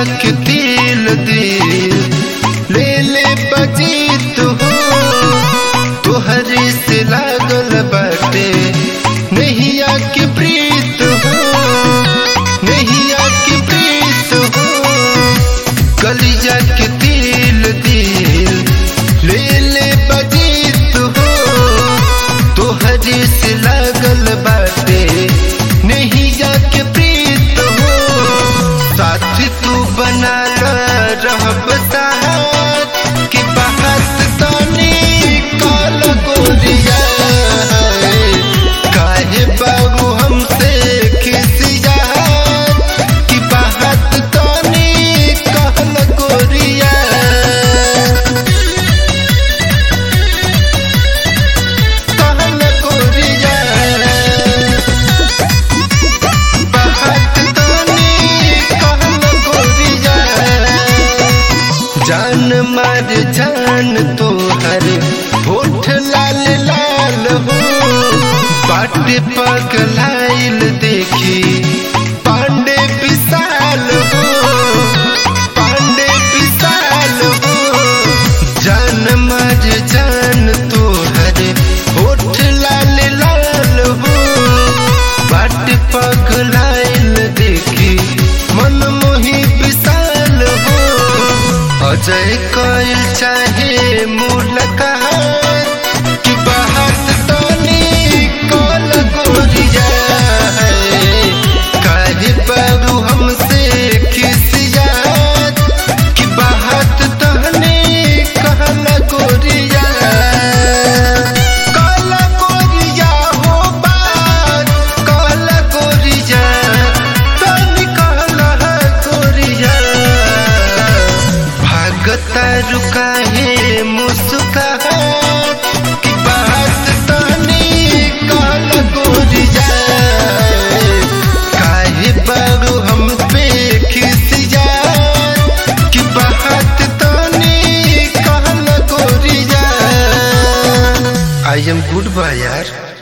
के दिल दिल ले ले बजीत हो तोहरे से लागल बाटे नैया के प्रीत हो नैया के प्रीत हो कलिजा के दिल दिल ले ले बजीत हो तोहरे से लागल बाटे नैया के प्रीत हो साथ तू बना रहब साथ कि बात तानी काल गोरिया काहे बाबू हमसे खिसिया कि बात तानी काल गोरिया कहल गोरिया बात तानी कहल गोरिया जान मार जान तोहर होठ लाल लाल हो बाट पगलाइल देखी पांडे विशाल हो पांडे विशाल हो जान मार जान तोहर होठ लाल लाल हो बाट पगलाइल देखी मन मोही विशाल हो अजय कइल चाहे मुलाकात कि बात तनी कल गोरिया काहे बाबू हमसे खिसियात कि बात तनी कहल गोरिया कल गोरिया हो बात कल गोरिया तनी कहल गोरिया भागता रुका है मुस्कान की बात तनी काल गोरिया काहे बाबू हम पे खिसिया की बात तनी काल गोरिया आई एम गुड बाय यार